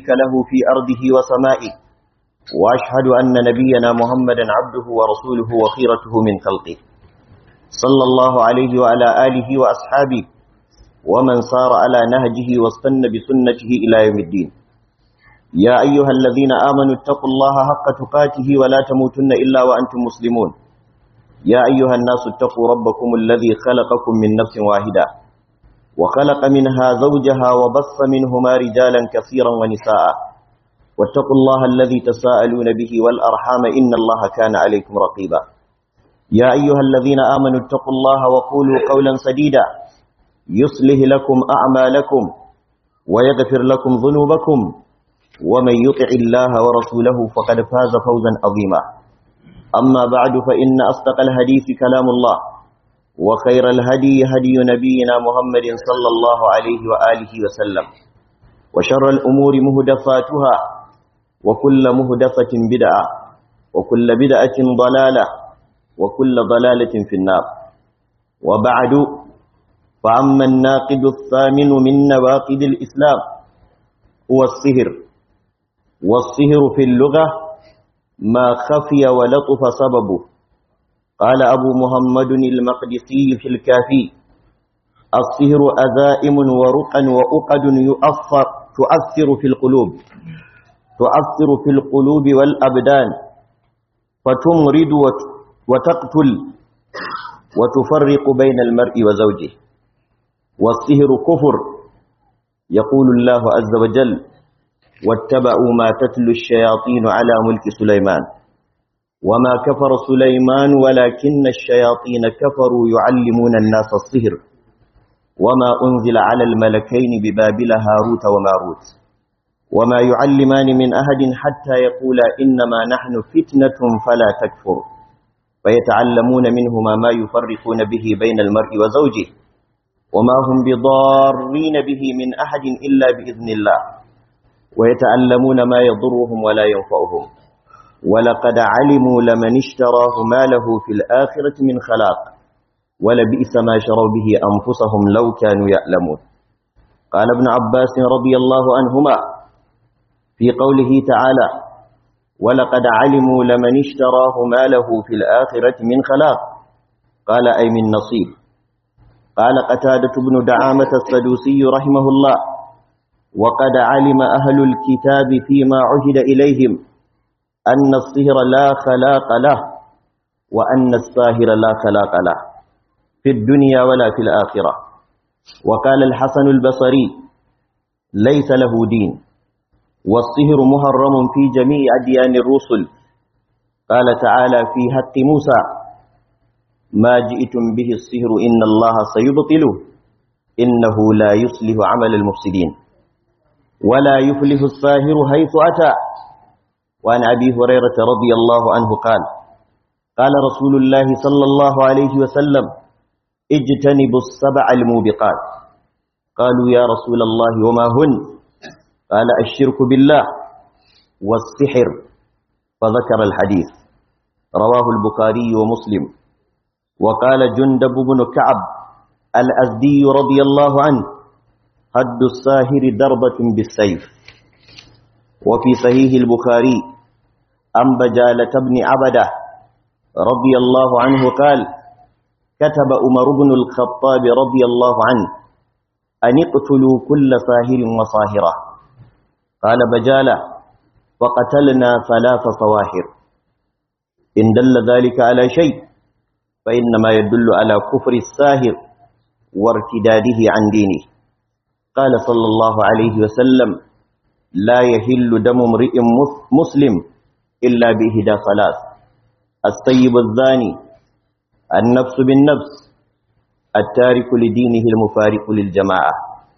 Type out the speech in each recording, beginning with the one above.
شريك له في أرضه وسمائه وأشهد أن نبينا محمدا عبده ورسوله وخيرته من خلقه صلى الله عليه وعلى آله وأصحابه ومن صار على نهجه واستنى بسنته إلى يوم الدين يا أيها الذين آمنوا اتقوا الله حق تقاته ولا تموتن إلا وأنتم مسلمون يا أيها الناس اتقوا ربكم الذي خلقكم من نفس واحدة وخلق منها زوجها وبص منهما رجالا كثيرا ونساء واتقوا الله الذي تساءلون به والأرحام إن الله كان عليكم رقيبا يا أيها الذين آمنوا اتقوا الله وقولوا قولا سديدا يصلح لكم أعمالكم ويغفر لكم ذنوبكم ومن يطع الله ورسوله فقد فاز فوزا عظيما أما بعد فإن أصدق الحديث كلام الله وخير الهدي هدي نبينا محمد صلى الله عليه وآله وسلم وشر الأمور مهدفاتها وكل مهدفة بدعة وكل بدعة ضلالة وكل ضلالة في النار وبعد فأما الناقد الثامن من نواقد الإسلام هو السهر والسهر في اللغة ما خفي ولطف سببه قال أبو محمد المقدسي في الكافي السهر أذائم ورقا وأقد يؤثر تؤثر في القلوب تؤثر في القلوب والأبدان فتمرد وتقتل وتفرق بين المرء وزوجه والسهر كفر يقول الله عز وجل واتبعوا ما تتلو الشياطين على ملك سليمان وما كفر سليمان ولكن الشياطين كفروا يعلمون الناس السهر وما أنزل على الملكين ببابل هاروت وماروت وما يعلمان من أحد حتى يقولا إنما نحن فتنة فلا تكفر فيتعلمون منهما ما يفرقون به بين المرء وزوجه وما هم بضارين به من أحد إلا بإذن الله ويتعلمون ما يضرهم ولا ينفعهم ولقد علموا لمن اشتراه ما له في الآخرة من خلاق ولبئس ما شروا به أنفسهم لو كانوا يعلمون قال ابن عباس رضي الله عنهما في قوله تعالى ولقد علموا لمن اشتراه ما له في الآخرة من خلاق قال أي من نصيب قال قتادة بن دعامة السدوسي رحمه الله وقد علم أهل الكتاب فيما عهد إليهم أن الصهر لا خلاق له وأن الساهر لا خلاق له في الدنيا ولا في الآخرة وقال الحسن البصري ليس له دين والصهر محرم في جميع أديان الرسل قال تعالى في حق موسى ما جئتم به الصهر إن الله سيبطله إنه لا يصلح عمل المفسدين ولا يفلح الساهر حيث أتى وعن أبي هريرة رضي الله عنه قال قال رسول الله صلى الله عليه وسلم اجتنبوا السبع الموبقات قالوا يا رسول الله وما هن قال الشرك بالله والسحر فذكر الحديث رواه البخاري ومسلم وقال جندب بن كعب الأزدي رضي الله عنه حد الساهر ضربة بالسيف وفي صحيح البخاري أن بجالة بن عبده رضي الله عنه قال كتب أمر بن الخطاب رضي الله عنه أن اقتلوا كل ساهر وصاهرة قال بجالة فقتلنا ثلاث صواهر إن دل ذلك على شيء فإنما يدل على كفر الساهر وارتداده عن دينه قال صلى الله عليه وسلم لا يهل دم امرئ مسلم إلا بإهدى ثلاث السيب الزاني النفس بالنفس التارك لدينه المفارق للجماعة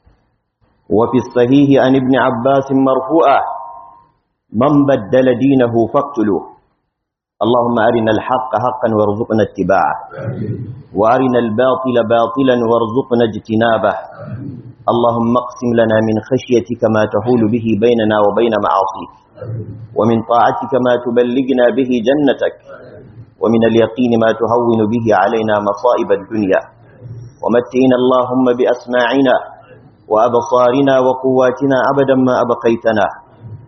وفي الصحيح عن ابن عباس مرفوعا من بدل دينه فاقتلوه اللهم أرنا الحق حقا وارزقنا اتباعه وأرنا الباطل باطلا وارزقنا اجتنابه اللهم اقسم لنا من خشيتك ما تحول به بيننا وبين معاصيك ومن طاعتك ما تبلغنا به جنتك ومن اليقين ما تهون به علينا مصائب الدنيا ومتئنا اللهم بأسماعنا وأبصارنا وقواتنا أبدا ما أبقيتنا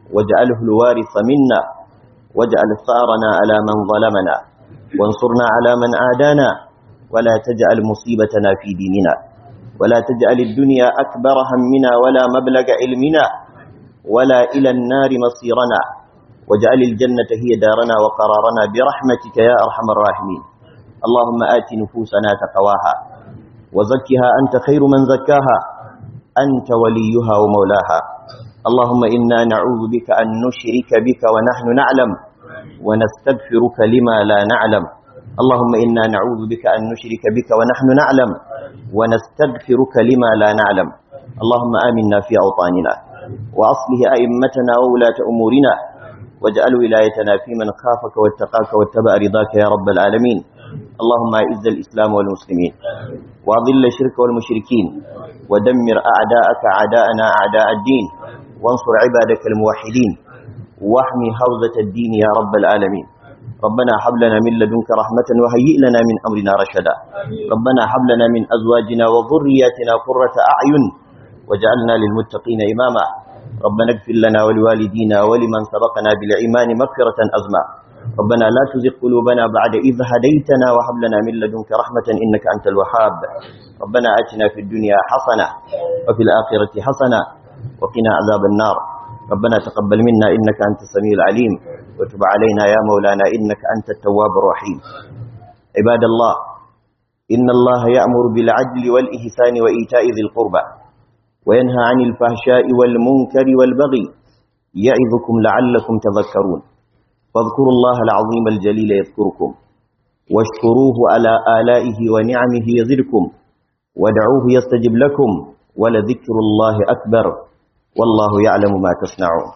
واجعله الوارث منا واجعل ثارنا على من ظلمنا وانصرنا على من عادانا ولا تجعل مصيبتنا في ديننا ولا تجعل الدنيا أكبر همنا ولا مبلغ علمنا ولا إلى النار مصيرنا واجعل الجنة هي دارنا وقرارنا برحمتك يا أرحم الراحمين اللهم آت نفوسنا تقواها وزكها أنت خير من زكاها أنت وليها ومولاها اللهم إنا نعوذ بك أن نشرك بك ونحن نعلم ونستغفرك لما لا نعلم اللهم إنا نعوذ بك أن نشرك بك ونحن نعلم ونستغفرك لما لا نعلم اللهم آمنا في أوطاننا وأصله أئمتنا وولاة أمورنا واجعل ولايتنا في من خافك واتقاك واتبع رضاك يا رب العالمين اللهم أعز الإسلام والمسلمين وأضل الشرك والمشركين ودمر أعداءك أعداءنا أعداء الدين وانصر عبادك الموحدين واحمي حوزة الدين يا رب العالمين ربنا هب لنا من لدنك رحمة وهيئ لنا من أمرنا رشدا ربنا هب لنا من أزواجنا وذرياتنا قرة أعين وجعلنا للمتقين إماما ربنا اغفر لنا ولوالدينا ولمن سبقنا بالإيمان مغفرة أزما ربنا لا تزغ قلوبنا بعد إذ هديتنا وهب لنا من لدنك رحمة إنك أنت الوهاب ربنا آتنا في الدنيا حسنة وفي الآخرة حسنة وقنا عذاب النار ربنا تقبل منا إنك أنت السميع العليم وتب علينا يا مولانا إنك أنت التواب الرحيم عباد الله إن الله يأمر بالعدل والإحسان وإيتاء ذي القربى وينهى عن الفحشاء والمنكر والبغي يعظكم لعلكم تذكرون فاذكروا الله العظيم الجليل يذكركم واشكروه على آلائه ونعمه يزدكم ودعوه يستجب لكم ولذكر الله أكبر والله يعلم ما تصنعون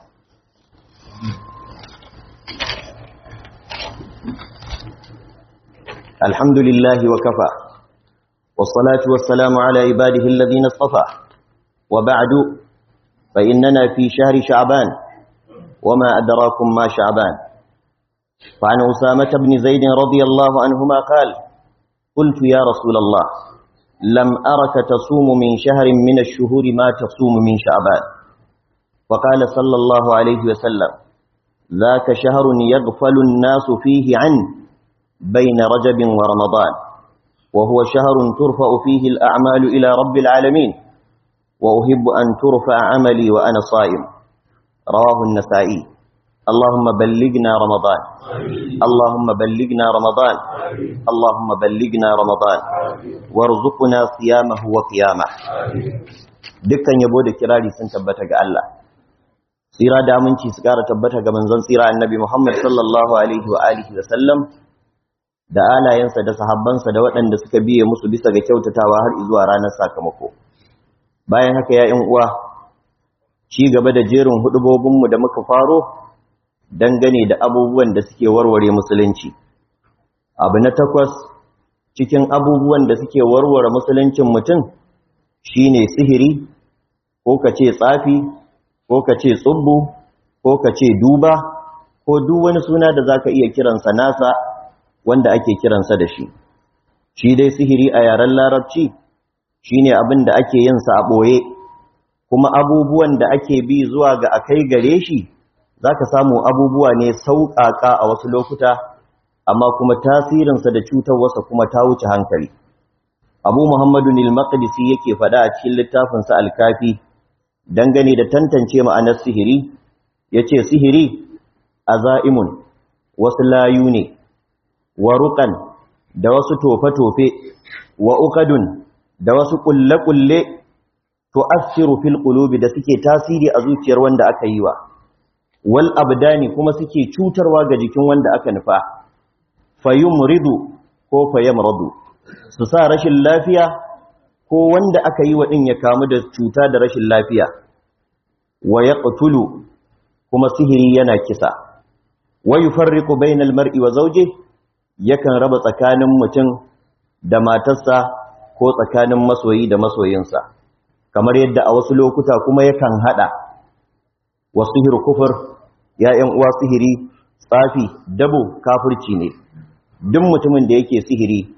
الحمد لله وكفى والصلاة والسلام على عباده الذين اصطفى وبعد فإننا في شهر شعبان وما أدراكم ما شعبان فعن أسامة بن زيد رضي الله عنهما قال قلت يا رسول الله لم أرك تصوم من شهر من الشهور ما تصوم من شعبان فقال صلى الله عليه وسلم ذاك شهر يغفل الناس فيه عنه بين رجب ورمضان وهو شهر ترفع فيه الأعمال إلى رب العالمين وأحب أن ترفع عملي وأنا صائم رواه النسائي اللهم بلغنا رمضان اللهم بلغنا رمضان اللهم بلغنا رمضان وارزقنا صيامه وقيامه dukkan yabo da kirari sun tabbata ga Allah tsira da aminci su kara tabbata ga manzon tsira annabi Muhammad sallallahu alaihi wa alihi wa sallam da alayensa da sahabbansa da waɗanda suka biye musu bisa ga kyautatawa har zuwa ranar sakamako bayan haka ya uwa ci gaba da jerin hudubobinmu da muka faro dangane da abubuwan da suke warware musulunci abu na takwas cikin abubuwan da suke warware musuluncin mutum shine sihiri ko ka ce tsafi ko ka ce tsubbu ko ka ce duba ko duk wani suna da zaka iya kiransa nasa wanda ake kiransa da shi shi dai sihiri a yaren larabci shine abin da ake yin sa a ɓoye kuma abubuwan da ake bi zuwa ga akai gare shi zaka samu abubuwa ne sauƙaƙa a wasu lokuta amma kuma tasirinsa da cutarwarsa kuma ta wuce hankali abu muhammadu nil-maqdisi yake faɗa a cikin littafinsa alkafi dangane da tantance ma'anar sihiri yace sihiri azaimun wasu layu ne wa ruqan da wasu tofe-tofe wa uqadun da wasu kulle-kulle tu'assiru fil qulubi da suke tasiri a zuciyar wanda aka yi wa wal abdani kuma suke cutarwa ga jikin wanda aka nufa fayumridu ko fayamradu su sa rashin lafiya ko wanda aka yi wa din ya kamu da cuta da rashin lafiya wa yaqtulu kuma sihiri yana kisa wa yufarriqu bainal mar'i wa zawjihi yakan raba tsakanin mutum da matarsa ko tsakanin masoyi da masoyinsa kamar yadda a wasu lokuta kuma yakan hada wa sihir kufur ya ƴan uwa sihiri tsafi dabo kafirci ne duk mutumin da yake sihiri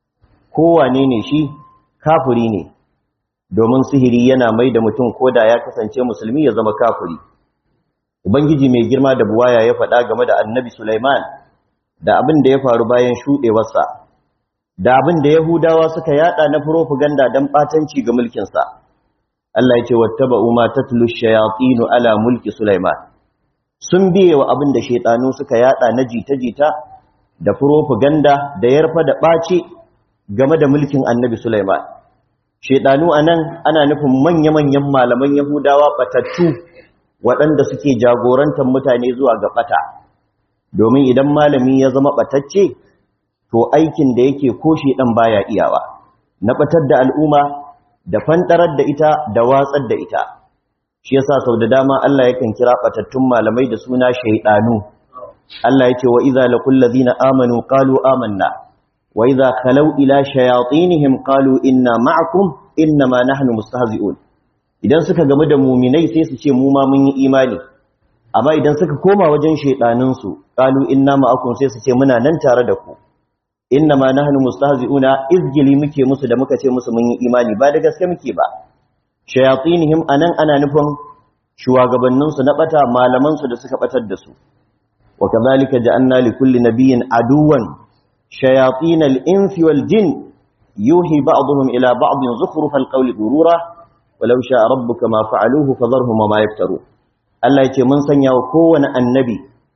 kowane ne shi kafiri ne domin sihiri yana mai da mutum koda ya kasance musulmi ya zama kafiri ubangiji mai girma da buwaya ya faɗa game da annabi Sulaiman da abin da ya faru bayan shuɗewarsa da abin da Yahudawa suka yada na propaganda don ɓatanci ga mulkinsa Allah ya ce wattaba'u ma tatlu shayatinu ala mulki Sulaiman sun biye wa abin da shaitanu suka yada na jita-jita da propaganda da yarfa da ɓace game da mulkin annabi Sulaiman shaitanu anan ana nufin manya-manyan malaman Yahudawa batattu waɗanda suke jagorantar mutane zuwa ga ɓata domin idan malami ya zama ɓatacce to aikin da yake koshi ɗan baya iyawa na ɓatar da al'umma da fanɗarar da ita da watsar da ita shi yasa sau da dama Allah yakan kira ɓatattun malamai da suna shaiɗanu Allah ya ce wa iza laqul ladina amanu qalu amanna wa iza khalau ila shayatinihim qalu inna ma'akum innama nahnu mustahzi'un idan suka gamu da muminai sai su ce mu ma mun yi imani amma idan suka koma wajen shaidaninsu qalu inna ma'akum sai su ce muna nan tare da ku inna ma nahnu mustahzi'una izgili muke musu da muka ce musu mun yi imani ba da gaske muke ba shayatinihim anan ana nufin shugabannin su na bata malaman su da suka batar da su wa kadhalika ja'alna li kulli nabiyyin aduwan shayatin al-insi wal jin yuhi ba'dhum ila ba'dhin zukhrufal qawli ghurura walau sha rabbuka ma fa'aluhu fadharhum ma yaftaru Allah yace mun sanya wa kowane annabi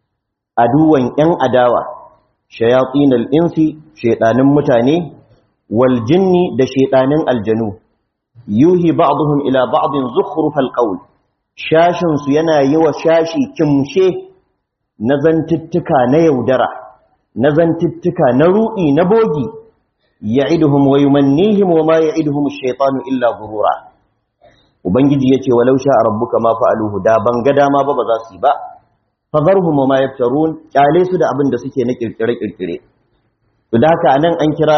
aduwan yan adawa shayatinal insi shaytanin mutane wal jinni da shaytanin aljanu yuhi ba'dhum ila ba'din zukhrufal qawl shashin su yana yi wa shashi kimshe na zantuttuka na yaudara na zantuttuka na ruɗi na bogi ya'iduhum wa yumannihim wa ma ya'iduhum ash-shaytanu illa ghurura ubangiji yace walau sha rabbuka ma fa'aluhu da ban ga dama ba ba za su yi ba fadharhum ma yaftarun kyale su da abin da suke na kirkire kirkire to da haka anan an kira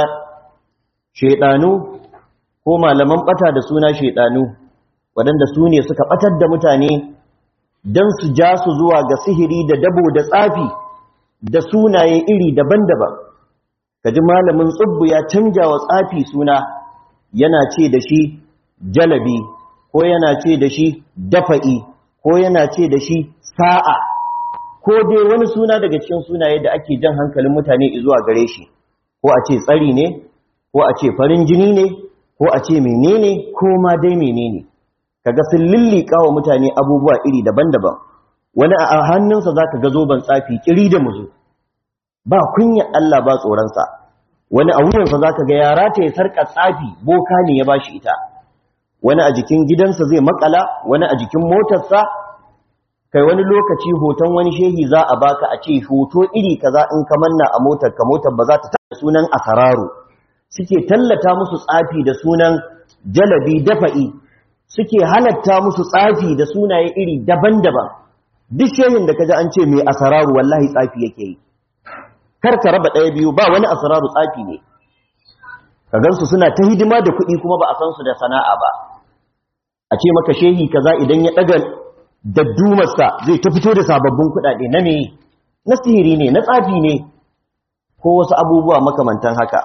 shedanu ko malaman bata da suna shedanu wadanda su ne suka batar da mutane dan su ja su zuwa ga sihiri da dabo da tsafi da sunaye iri daban-daban kaji malamin tsubbu ya canja wa tsafi suna yana ce da shi jalabi ko yana ce da shi dafa'i ko yana ce da shi sa'a ko dai wani suna daga cikin sunaye da ake jan hankalin mutane zuwa gare shi ko a ce tsari ne ko a ce farin jini ne ko a ce menene ko ma dai menene kaga sun lillika wa mutane abubuwa iri daban-daban wani a hannunsa zaka ga zoben tsafi kiri da muzu ba kunya Allah ba tsoronsa wani a wuyansa zaka ga yara ta ya sarka tsafi boka ne ya bashi ita wani a jikin gidansa zai makala wani a jikin motarsa kai wani lokaci hoton wani shehi za a baka a ce hoto iri kaza in ka manna a motar ka motar ba za ta taɓa sunan asararu suke tallata musu tsafi da sunan jalabi dafa'i suke halatta musu tsafi da sunaye iri daban-daban duk shehin da kaji an ce mai asararu wallahi tsafi yake yi kar ka raba ɗaya biyu ba wani asararu tsafi ne ka gansu suna ta hidima da kuɗi kuma ba a san su da sana'a ba a ce maka shehi kaza idan ya ɗaga daddumarsa zai ta fito da sababbin kuɗaɗe na me na sihiri ne na tsafi ne ko wasu abubuwa makamantan haka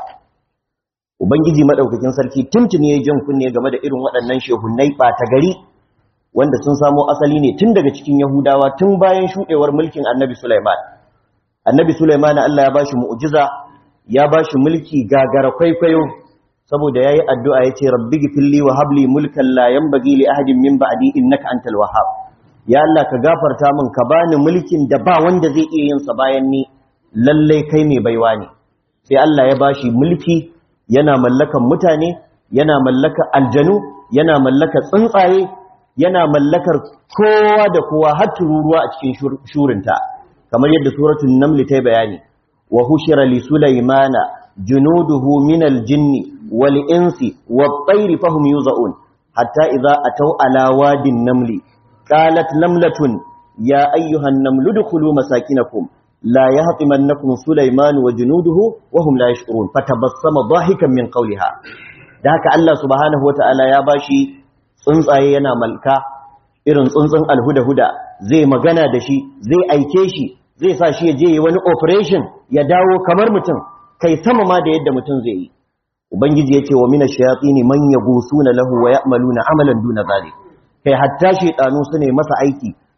ubangiji madaukakin sarki tuntuni ya jan kunne game da irin waɗannan shehunnai ɓata gari wanda sun samo asali ne tun daga cikin yahudawa tun bayan shuɗewar mulkin annabi sulaiman annabi sulaiman Allah ya bashi mu'jiza ya bashi mulki gagara kwaikwayo saboda yayi addu'a yace rabbi gifilli wa habli mulkan la yanbaghi li ahadin min ba'di innaka antal wahhab ya Allah ka gafarta min ka bani mulkin da ba wanda zai iya yin sa bayan ni lalle kai mai baiwa ne sai Allah ya bashi mulki yana mallakan mutane yana mallakar aljanu yana mallakar tsuntsaye yana mallakar kowa da kowa har tururuwa a cikin shurinta kamar yadda suratul naml ta bayani wa hushira li sulaymana junuduhu min aljinni wal insi wat tayri fahum yuzaun hatta idza ataw ala wadin namli qalat namlatun ya ayyuhan namlu dukhulu masakinakum la yahtimannakum sulayman wa junuduhu wa hum la yash'urun fatabassama dahikan min qawliha da haka Allah subhanahu wataala ya bashi tsuntsaye yana malka irin tsuntsun alhuda-huda zai magana da shi zai aike shi zai sa shi ya je wani operation ya dawo kamar mutum kai sama ma da yadda mutum zai yi ubangiji ya ce wa mina shayatini man yagusuna lahu wa ya'maluna amalan duna zalik kai hatta shaytanu su ne masa aiki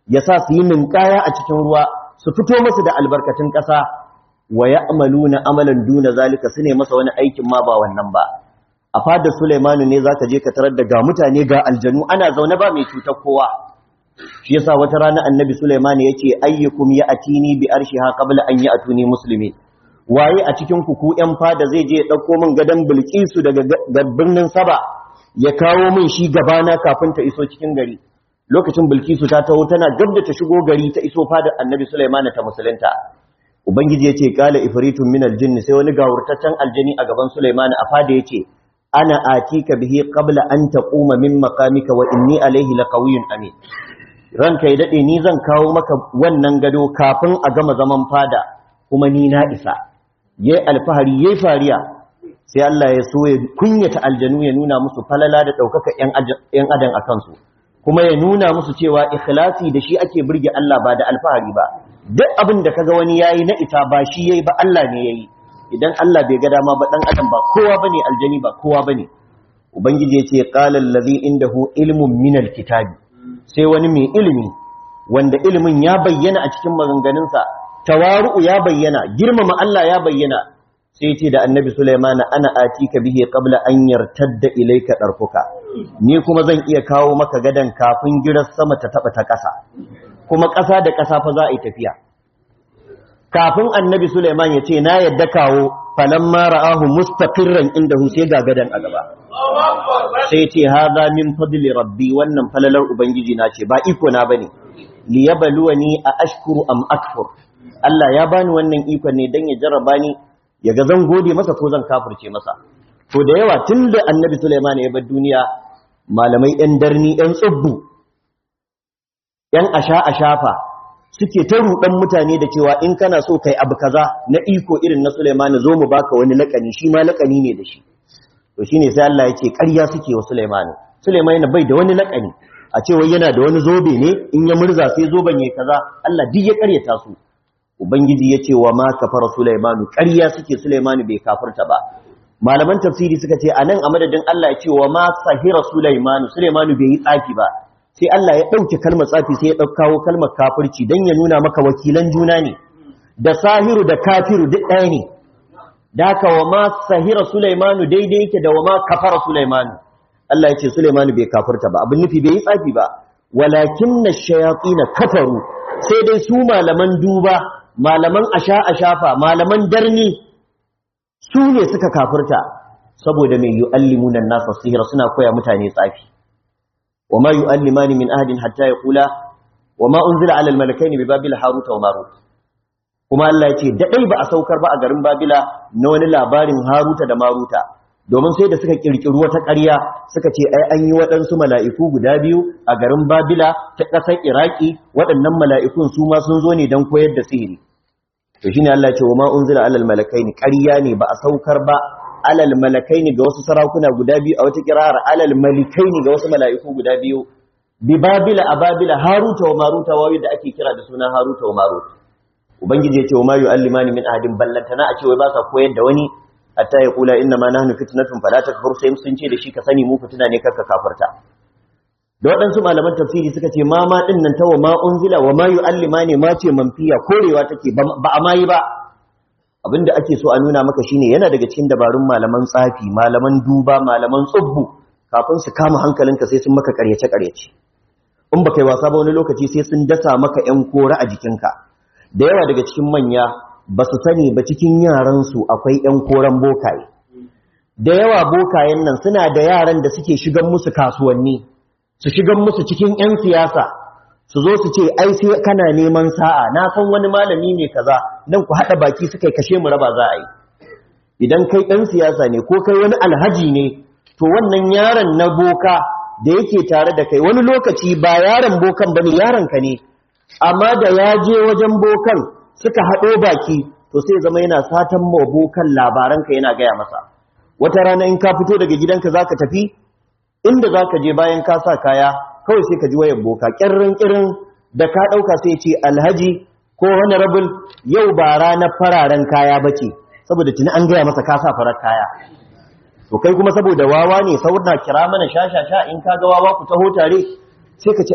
ya sa su yi ninkaya a cikin ruwa su fito masu da albarkatun ƙasa wa ya'maluna amalan duna zalika su ne masa wani aikin ma ba wannan ba a fadar Sulaimanu ne zaka je ka tarar da ga mutane ga aljanu ana zaune ba mai cutar kowa shi yasa wata rana annabi Sulaiman yace ayyukum ya'tini bi arshiha qabla an ya'tuni muslimin waye a cikin ku ku yan fada zai je ya dauko min gadan Bilkisu daga birnin Saba ya kawo min shi gabana kafin ta iso cikin gari lokacin Bilkisu ta taho tana gab da ta shigo gari ta iso fadar annabi Sulaiman ta musulunta ubangiji yace qala ifritun min aljinn sai wani gawurtaccen aljini a gaban Sulaiman a fada yace ana atika bihi qabla an taquma min maqamika wa inni alayhi laqawiyyun amin ranka ya dade ni zan kawo maka wannan gado kafin a gama zaman fada kuma ni na isa yayi alfahari yayi fariya sai Allah ya so ya kunyata aljanu ya nuna musu falala da daukaka yan adam akan su kuma ya nuna musu cewa ikhlasi da shi ake burge Allah ba da alfahari ba duk abin da kaga wani yayi na ita ba shi yayi ba Allah ne yayi idan Allah bai ga dama ba dan adam ba kowa bane aljani ba kowa bane ubangiji yace qala allazi indahu ilmun minal kitabi sai wani mai ilimi wanda ilimin ya bayyana a cikin maganganunsa tawaru'u ya bayyana girmama Allah ya bayyana sai yace da annabi Sulaiman ana atika bihi qabla an yartadda ilayka darfuka ni kuma zan iya kawo maka gadan kafin girar sama ta taba ta kasa kuma kasa da kasa fa za a yi tafiya kafin annabi Suleiman ya ce na yadda kawo falamma ra'ahu mustaqirran indahu sai ga gadan a gaba sai ce hadha min fadli rabbi wannan falalar ubangiji na ce ba iko na bane liyabluwani a ashkuru am akfur Allah ya bani wannan iko ne dan ya jarraba ni ya ga zan gode masa ko zan kafirce masa to da yawa tunda annabi Suleiman ya bar duniya malamai yan darni yan tsubbu yan asha ashafa suke ta rudan mutane da cewa in kana so kai abu kaza na iko irin na Sulaiman zo mu baka wani lakani shi ma lakani ne da shi to shine sai Allah ya ce ƙarya suke wa Sulaiman Sulaiman bai da wani lakani a cewa yana da wani zobe ne in ya murza sai zoben yayi kaza Allah duk ya ƙaryata su ubangiji ya ce wa ma kafara Sulaiman ƙarya suke Sulaiman bai kafirta ba malaman tafsiri suka ce anan a madadin Allah ya ce wa ma sahira Sulaiman Sulaiman bai yi tsafi ba sai Allah ya ɗauke kalmar tsafi sai ya ɗaukawo kalmar kafirci don ya nuna maka wakilan juna ne da sahiru da kafiru duk ɗaya ne da haka wa ma sahira Sulaimanu daidai yake da wa ma kafara Sulaimanu Allah ya ce Sulaimanu bai kafirta ba abin nufi bai yi tsafi ba walakin na shayaƙi na kafaru sai dai su malaman duba malaman asha ashafa malaman darni su ne suka kafirta saboda mai yu'allimuna nasa sihira suna koya mutane tsafi وما يؤلمان من أهد حتى يقولا وما أنزل على الملكين ببابل هاروت وماروت kuma Allah ya ce daɗai ba a saukar ba a garin Babila na wani labarin Haruta da Maruta domin sai da suka kirkiri wata ƙarya suka ce ai an yi waɗansu mala'iku guda biyu a garin Babila ta ƙasar Iraki waɗannan mala'ikun su ma sun zo ne don koyar da sihiri to shine Allah ya ce wa ma unzila alal malakaini ƙarya ne ba a saukar ba alal malakaini ga wasu sarakuna guda biyu a wata kirar alal malikaini ga wasu mala'iku guda biyu bi babila a babila haruta wa maruta wawi da ake kira da suna haruta wa marut ubangiji ya ce wa ma yu'allimani min ahadin ballantana a ce wai ba sa koyar da wani hatta ya kula inna ma nahnu fitnatun fala takfur sai sun ce da shi ka sani mu fitina ne karka kafirta da waɗansu malaman tafsiri suka ce ma ma din nan ta wa ma unzila wa ma yu'allimani ma ce manfiya korewa take ba a mayi ba abinda ake so a nuna maka shine yana daga cikin dabarun malaman tsafi malaman duba malaman tsubbu kafin su kama hankalinka sai sun maka karyace karyace in baka yi wasa ba wani lokaci sai sun dasa maka yan kora a jikinka da yawa daga cikin manya ba su sani ba cikin yaran su akwai yan koran bokaye da yawa bokayen nan suna da yaran da suke shigan musu kasuwanni su shigan musu cikin yan siyasa su zo su ce ai sai kana neman sa'a na san wani malami ne kaza dan ku hada baki suka kashe mu raba za a yi idan kai dan siyasa ne ko kai wani alhaji ne to wannan yaron na boka da yake tare da kai wani lokaci ba yaron bokan bane yaron ka ne amma da ya je wajen bokan suka hado baki to sai zama yana satan ma bokan labaran ka yana gaya masa wata rana in ka fito daga gidanka zaka tafi inda zaka je bayan ka sa kaya kawai sai ka ji wayan boka kirrin kirrin da ka dauka sai ce alhaji ko wani rabin yau ba ranar fararen kaya bace saboda tuni an gaya masa ka sa farar kaya to kai kuma saboda wawa ne saboda kira mana shashasha in ka ga wawa ku taho tare sai ka ce ah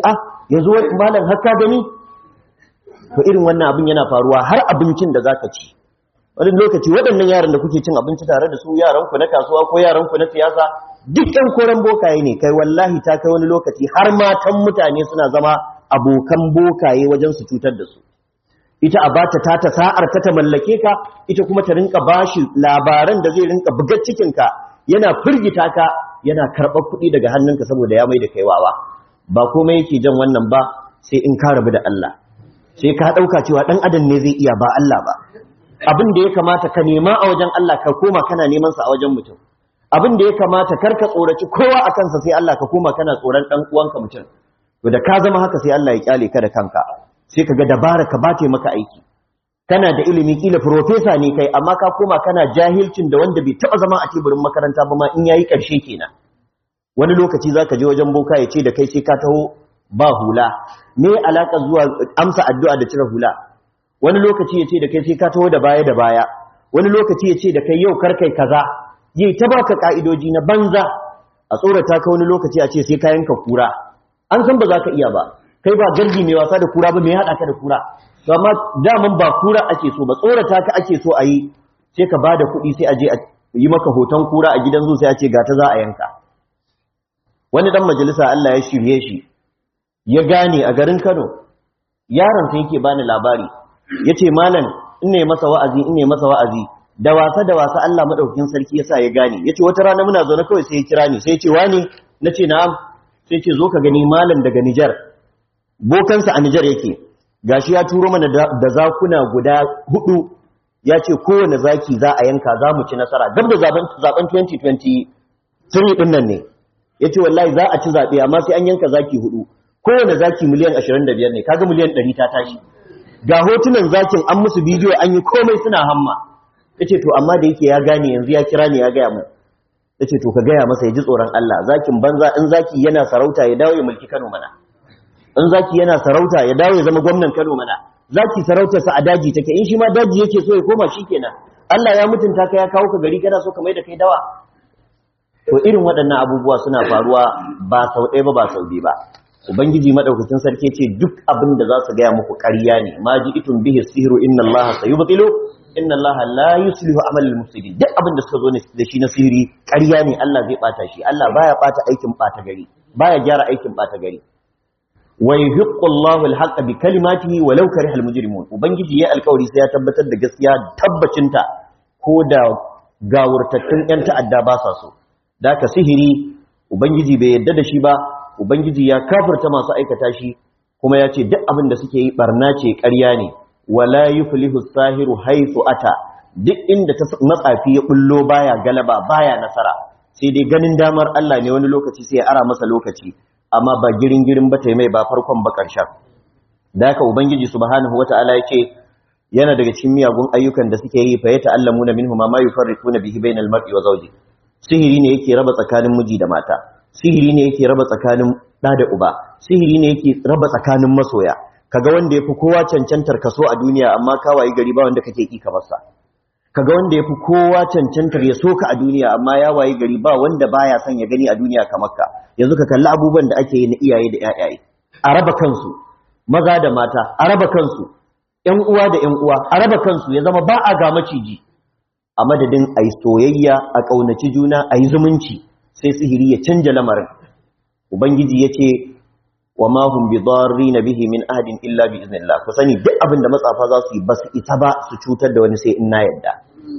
yanzu malam har ka gani to irin wannan abin yana faruwa har abincin da zaka ci wani lokaci waɗannan yaran da kuke cin abinci tare da su yaran ku na kasuwa ko yaran ku na siyasa duk ƴan koren bokaye ne kai wallahi ta kai wani lokaci har matan mutane suna zama abokan bokaye wajen su cutar da su ita a bata ta ta sa'ar ta ta mallake ka ita kuma ta rinka bashi labaran da zai rinka bugar cikin ka yana firgita ka yana karɓar kuɗi daga hannunka saboda ya mai da kai wawa ba komai yake jan wannan ba sai in ka rabu da Allah sai ka ɗauka cewa ɗan adam ne zai iya ba Allah ba abin da ya kamata ka nema a wajen Allah ka koma kana neman sa a wajen mutum abin da ya kamata kar ka tsoraci kowa a kansa sai Allah ka koma kana tsoron ɗan uwanka mutum to da ka zama haka sai Allah ya kyale ka da kanka sai ka ga dabara ka bace maka aiki kana da ilimi kila profesa ne kai amma ka koma kana jahilcin da wanda bai taba zama a teburin makaranta ba ma in yayi karshe kenan wani lokaci zaka je wajen boka ya ce da kai sai ka taho ba hula me alaka zuwa amsa addu'a da cire hula wani lokaci ya ce da kai sai ka taho da baya da baya wani lokaci ya ce da kai yau kar kai kaza yi ta baka ka'idoji na banza a tsorata ka wani lokaci a ce sai ka yanka kura an san ba za ka iya ba kai ba gardi mai wasa da kura ba mai haɗa ka da kura to amma daman ba kura ake so ba tsorata ka ake so a yi sai ka ba da kuɗi sai a je a yi maka hoton kura a gidan zuwa sai a ce ga ta za a yanka wani dan majalisa Allah ya shirye shi ya gane a garin Kano yaron sai yake bani labari yace malam in ne masa wa'azi in ne masa wa'azi da wasa da wasa Allah madaukakin sarki yasa ya gane yace wata rana muna zaune kawai sai ya kira ni sai ya ce wani nace na'am sai ce zo ka gani malam daga Nijar bokansa a Nijar yake gashi ya turo mana da zakuna guda hudu ya ce kowane zaki za a yanka za mu ci nasara dab da zaben 2023 din nan ne ya ce wallahi za a ci zaɓe amma sai an yanka zaki hudu kowane zaki miliyan 25 ne kaga miliyan 100 ta tashi ga hotunan zakin an musu bidiyo an yi komai suna hamma ya ce to amma da yake ya gane yanzu ya kira ne ya gaya mu ya ce to ka gaya masa ya ji tsoron Allah zakin banza in zaki yana sarauta ya dawo ya mulki Kano mana in zaki yana sarauta ya dawo ya zama gwamnan Kano mana zaki sarautarsa a daji take in shi ma daji yake so ya koma shikenan Allah ya mutunta ka ya kawo ka gari kana so ka mai da kai dawa to irin waɗannan abubuwa suna faruwa ba sau ɗaya ba ba sau biyu ba ubangiji madaukakin sarki ce duk abin da za su gaya muku ƙarya ne ma ji itun bihi sihru inna allaha sayubtilu inna allaha la yuslihu amal mufsidin duk abin da suka zo ne da shi na sihiri ƙarya ne Allah zai bata shi Allah baya bata aikin bata gari baya gyara aikin bata gari wa yuhiqqu Allahu al-haqqa bi kalimatihi walau kariha al-mujrimun ubangiji ya alƙawari sai ya tabbatar da gaskiya tabbacinta ko da gawurtattun yan ta'adda ba sa so da ka sihiri ubangiji bai yadda da shi ba ubangiji ya kafirta masu aikata shi kuma ya ce duk abin da suke yi barna ce ƙarya ne wala yuflihu sahiru haythu ata duk inda ta matsafi ya bullo baya galaba baya nasara sai dai ganin damar Allah ne wani lokaci sai ya ara masa lokaci amma ba girin girin ba ta mai ba farkon ba ƙarshen da haka ubangiji subhanahu wata'ala ya ce yana daga cikin miyagun ayyukan da suke yi fa ya ta'allamuna minhu ma ma yufarriquna bihi bainal mar'i wa zawji sihiri ne yake raba tsakanin miji da mata sihiri ne yake raba tsakanin ɗa da uba sihiri ne yake raba tsakanin masoya kaga wanda yafi kowa cancantar kaso a duniya amma ka wayi gari ba wanda kake ki kamar sa kaga wanda yafi kowa cancantar ya soka a duniya amma ya wayi gari ba wanda baya son ya gani a duniya kamar ka yanzu ka kalli abubuwan da ake yi na iyaye da ƴaƴaye a raba kansu maza da mata a raba kansu ƴan uwa da ƴan uwa a raba kansu ya zama ba a ga maciji a madadin a yi soyayya a ƙaunaci juna a yi zumunci sai sihiri ya canja lamarin ubangiji ya ce wa mahun bi na bihi min ahadin illa bi iznillah ku sani duk abin da matsafa za su yi ba su isa ba su cutar da wani sai in na yadda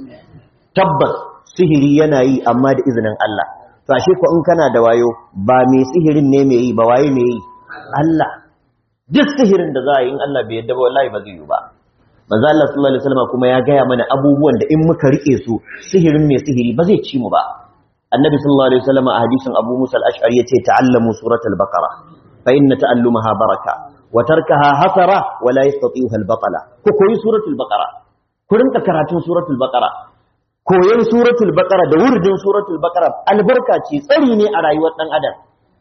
tabbas sihiri yana yi amma da izinin Allah to ashe ko in kana da wayo ba mai sihirin ne mai yi ba waye mai yi Allah duk sihirin da za a yi in Allah bai yadda ba wallahi ba zai yi ba manzo Allah sallallahu alaihi wasallam kuma ya gaya mana abubuwan da in muka rike su sihirin mai sihiri ba zai ci mu ba annabi sallallahu alaihi wasallam a hadisin Abu Musa al-Ash'ari yace ta'allamu suratul baqara fa inna ta'allumaha baraka wa tarkaha hasara wa la yastati'uha al-batala ku koyi suratul baqara ku rinka karatun suratul baqara koyon suratul baqara da wurdin suratul baqara albarka ce tsari ne a rayuwar dan adam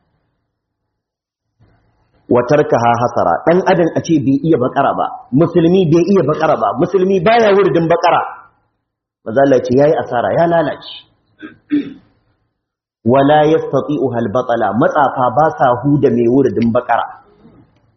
wa tarkaha hasara dan adam a ce bai iya bakara ba musulmi bai iya bakara ba musulmi baya wurdin bakara maza Allah ce yayi asara ya lalace wala yastati'uha al-batala matsafa ba sa huda mai wurdin bakara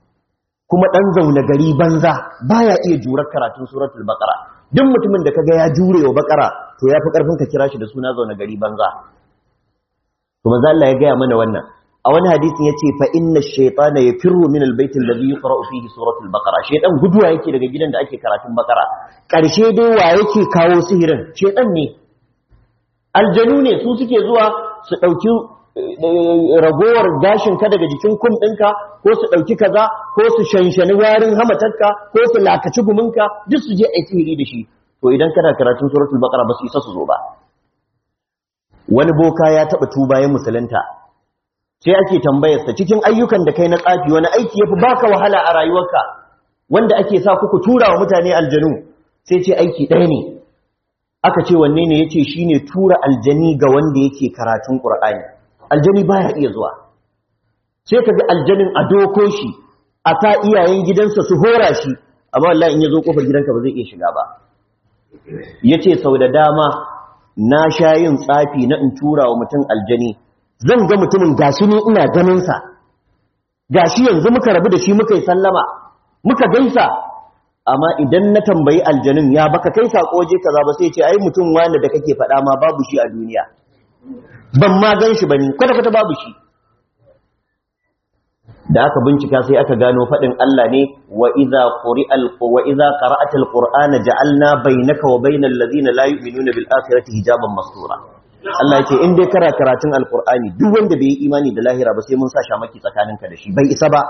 kuma dan zaune gari banza baya iya jurar karatun suratul baqara duk mutumin da kaga ya jure wa baqara to yafi karfin ka kira shi da suna zaune gari banza to manzo Allah ya gaya mana wannan a wani hadisin yace fa inna ash-shaytana yafirru min al-bayt alladhi yuqra'u fihi suratul baqara shaytan guduwa yake daga gidan da ake karatun baqara karshe dai wa yake kawo sihirin shaytan ne aljanu ne su suke zuwa su dauki ragowar gashin ka daga jikin kum ɗinka ko su ɗauki kaza ko su shanshani warin hamatarka ko su lakaci guminka duk su je a sihiri da shi to idan kana karatun suratul baqara ba su isa su zo ba wani boka ya taɓa tuba ya musulunta sai ake tambayarsa cikin ayyukan da kai na tsafi wani aiki yafi baka wahala a rayuwarka wanda ake sa kuku tura wa mutane aljanu sai ce aiki ɗaya ne aka ce wanne ne yace shine tura aljani ga wanda yake karatun qur'ani aljani baya iya zuwa sai ka ga aljanin a doko shi a ta iyayen gidansa su hora shi amma wallahi in ya zo kofar gidanka ba zai iya shiga ba yace sau da dama na sha yin tsafi na in tura wa mutum aljani zan ga mutumin gashi ne ina ganin sa gashi yanzu muka rabu da shi muka yi sallama muka gaisa amma idan na tambayi aljanin ya baka kai sako waje kaza ba sai ce ai mutum wanda da kake faɗa ma babu shi a duniya ban ma gan shi bane kwata kwata babu shi da aka bincika sai aka gano faɗin Allah ne wa idza quri'al wa idza qara'ata alqur'ana ja'alna bainaka wa bainal ladina la yu'minuna bil akhirati hijaban mastura Allah ya ce in dai kara karatun alqur'ani duk wanda bai yi imani da lahira ba sai mun sa shamaki tsakaninka da shi bai isa ba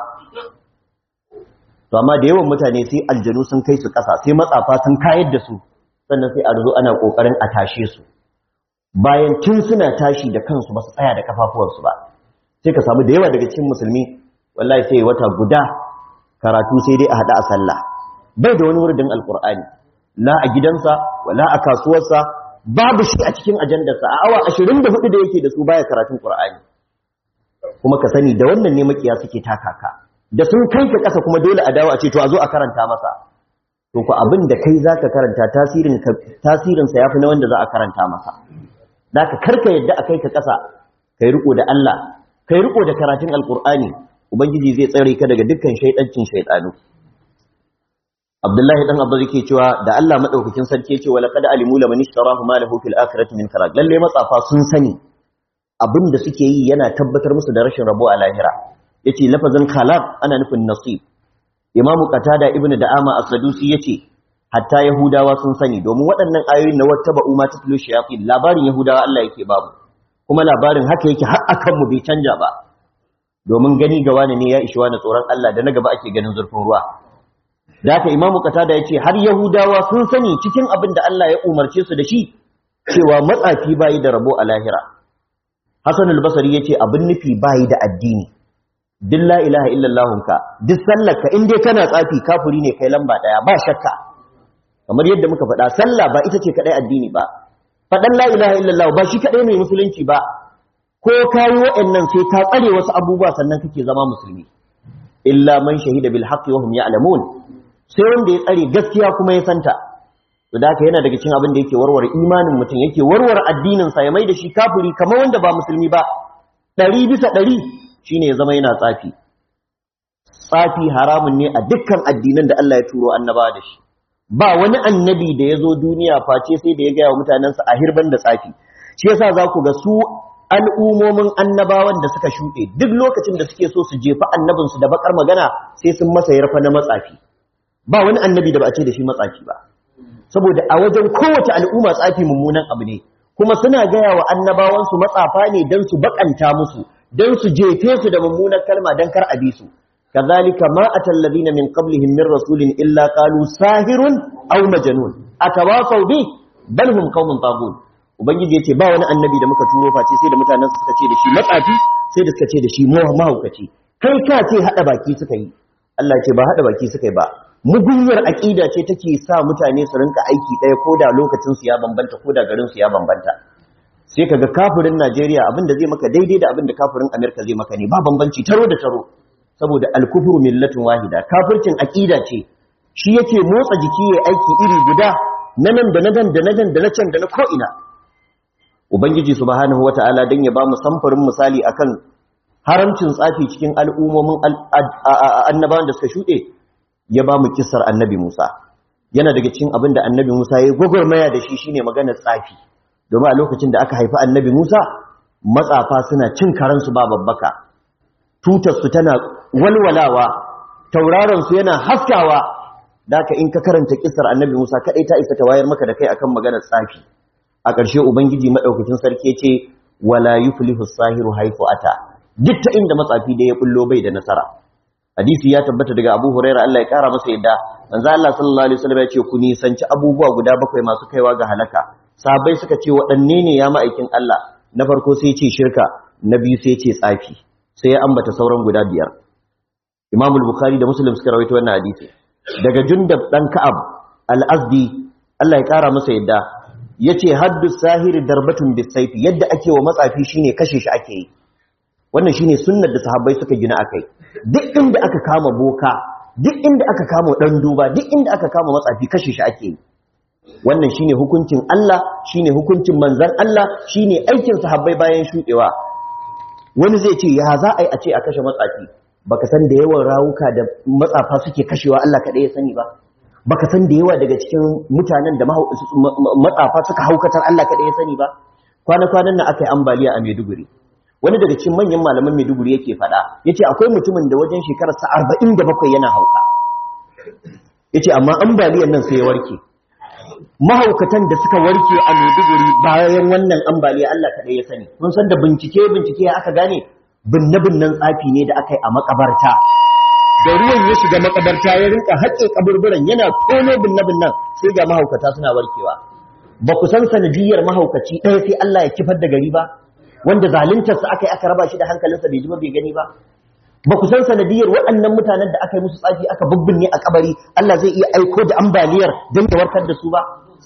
to amma da yawan mutane sai aljanu sun kai su ƙasa sai matsafa sun kayar da su sannan sai a zo ana kokarin a tashe su bayan tun suna tashi da kansu ba su tsaya da kafafuwansu ba sai ka samu da yawa daga cikin musulmi wallahi sai wata guda karatu sai dai a hada a sallah bai da wani wuridin alkur'ani la a gidansa wala a kasuwarsa babu shi a cikin ajandarsa a awa 24 da yake da su baya karatun qur'ani kuma ka sani da wannan ne makiya suke takaka da sun kai ka kasa kuma dole a dawo a ce to a zo a karanta masa to ku abin da kai zaka karanta tasirin tasirin sa yafi na wanda za a karanta masa da ka karka yadda a kai ka kasa kai riko da Allah kai riko da karatun alkur'ani ubangiji zai tsare ka daga dukkan shaidancin shaidanu Abdullahi dan Abba yake cewa da Allah madaukakin sarki yake wala qad alimu laman ishtarahu ma lahu fil akhirati min kharaj lalle matsafa sun sani abinda suke yi yana tabbatar musu da rashin rabo a lahira yace lafazin khalaq ana nufin nasib Imam Qatada ibnu Da'ama as-Sadusi yace hatta Yahudawa sun sani domin waɗannan ayoyin na wattaba umma tatlu shayatin labarin Yahudawa Allah yake babu kuma labarin haka yake har akan mu bai canja ba domin gani ga wani ne ya ishi wani tsoron Allah da na gaba ake ganin zurfin ruwa da haka imamu qatada yace har yahudawa sun sani cikin abin da Allah ya umarce su da shi cewa matsafi bayi da rabo a lahira hasan al-basri yace abin nufi bayi da addini duk la ilaha illallah ka duk sallarka in dai kana tsafi kafiri ne kai lamba daya ba shakka kamar yadda muka faɗa sallah ba ita ce kadai addini ba faɗan la ilaha illallah ba shi kadai ne musulunci ba ko kayi waɗannan sai ka tsare wasu abubuwa sannan kake zama musulmi illa man shahida bil haqqi wa hum ya'lamun sai wanda ya tsare gaskiya kuma ya santa to da haka yana daga cikin abin da yake warware imanin mutum yake warware addinin sa ya mai da shi kafiri kamar wanda ba musulmi ba ɗari bisa ɗari shine ya zama yana tsafi tsafi haramun ne a dukkan addinan da Allah ya turo annabawa da shi ba wani annabi da ya zo duniya face sai da ya gaya wa mutanensa a hirban da tsafi shi yasa za ku ga su al'umomin annabawan da suka shuɗe duk lokacin da suke so su jefa annabinsu da bakar magana sai sun masa yarfa na matsafi ba wani annabi da ba a ce da shi matsafi ba saboda a wajen kowace al'umma tsafi mummunan abu ne kuma suna gaya wa annabawansu matsafa ne don su bakanta musu don su jefe su da mummunan kalma don kar a bi su kazalika ma atal ladina min qablihim min rasulin illa qalu sahirun aw majnun atawasaw bi bal hum qaumun taghut ubangiji yace ba wani annabi da muka turo face sai da mutanen suka ce da shi matsafi sai da suka ce da shi mahaukaci kai ka ce hada baki suka yi Allah ce ba hada baki suka yi ba mugunyar aqida ce take sa mutane su rinka aiki daya koda lokacin su ya bambanta koda garin su ya bambanta sai kaga kafirin Najeriya abinda zai maka daidai da abinda kafirin Amerika zai maka ne ba bambanci taro da taro saboda al-kufru millatun wahida kafircin aqida ce shi yake motsa jiki yayi aiki iri guda na nan da na nan da na nan da na can da na ko ina ubangiji subhanahu wata'ala dan ya ba mu samfurin misali akan haramcin tsafi cikin al'ummomin annabawan da suka shuɗe ya ba mu kissar annabi Musa yana daga cikin abin da annabi Musa ya gwagwarmaya da shi shine maganar tsafi domin a lokacin da aka haifi annabi Musa matsafa suna cin karansu ba babbaka tutarsu tana walwalawa tauraronsu yana haskawa da ka in ka karanta kissar annabi Musa kaɗai ta isa ta wayar maka da kai akan maganar tsafi a ƙarshe ubangiji maɗaukacin sarki ce wala yuflihu sahiru haifu ata duk ta inda matsafi da ya bullo bai da nasara hadisi ya tabbata daga Abu Huraira Allah ya kara masa yadda manzo Allah sallallahu alaihi wasallam ya ce ku nisanci abubuwa guda bakwai masu kaiwa ga halaka sahabbai suka ce waɗanne ne ya ma'aikin Allah na farko sai ce shirka na biyu sai ce tsafi sai ya ambata sauran guda biyar Imam al-Bukhari da Muslim suka rawaito wannan hadisi daga Jundab dan Ka'ab al-Azdi Allah ya kara masa yadda yace haddu sahiri darbatun bisayfi yadda ake wa matsafi shine kashe shi ake yi wannan shine sunnar da sahabbai suka gina akai duk inda aka kama boka duk inda aka kama dan duba duk inda aka kama matsafi kashe shi ake yi wannan shine hukuncin Allah shine hukuncin manzon Allah shine aikin sahabbai bayan shudewa wani zai ce ya za a yi a ce a kashe matsafi baka san da yawan rawuka da matsafa suke kashewa Allah kaɗai ya sani ba baka san da yawa daga cikin mutanen da matsafa suka haukatar Allah kaɗai ya sani ba kwana-kwanan nan aka yi ambaliya a Maiduguri wani daga cikin manyan malaman Maiduguri yake faɗa yace akwai mutumin da wajen shekararsa arba'in da bakwai yana hauka yace amma ambaliyan nan sai ya warke mahaukatan da suka warke a Maiduguri bayan wannan ambaliya Allah kaɗai ya sani mun san da bincike bincike aka gane binne-binnen tsafi ne da aka yi a makabarta da ruwan ya shiga makabarta ya rinka haƙe kaburburan yana tono binne-binnen sai ga mahaukata suna warkewa ba ku san sanadiyar mahaukaci ɗaya sai Allah ya kifar da gari ba wanda zaluntarsa aka yi aka raba shi da hankalinsa bai ji ba bai gani ba ba ku san sanadiyar waɗannan mutanen da aka yi musu tsafi aka bubbinne a kabari Allah zai iya aiko da ambaliyar don ya warkar da su ba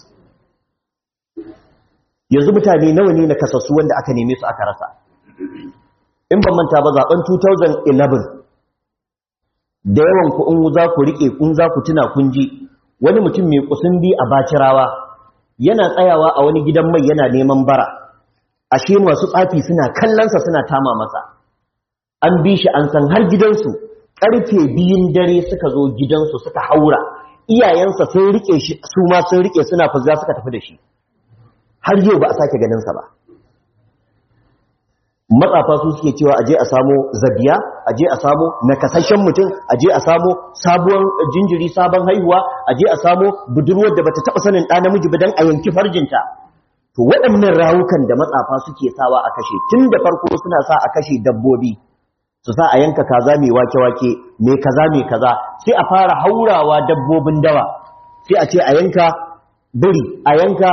yanzu mutane nawa ne na kasassu wanda aka neme su aka rasa in ban manta ba zaben 2011 da yawan ku in za ku rike kun za ku tuna kun ji wani mutum mai kusundi a bacirawa yana tsayawa a wani gidan mai yana neman bara ashe masu tsafi suna kallonsa suna tama masa an bi shi an san har gidansu karfe biyun dare suka zo gidansu suka haura iyayensa sun rike shi su ma sun rike suna fuzza suka tafi da shi har yau ba a sake ganinsa ba matsafa su suke cewa aje a samo zabiya aje a samo nakasashen mutum aje a samo sabuwar jinjiri sabon haihuwa aje a samo budurwar da bata taba sanin ɗa namiji ba dan a yanki farjinta to waɗannan rawukan da matsafa suke sawa a kashe tun da farko suna sa a kashe dabbobi su sa a yanka kaza mai wake-wake mai kaza mai kaza sai a fara haurawa dabbobin dawa sai a ce a yanka biri a yanka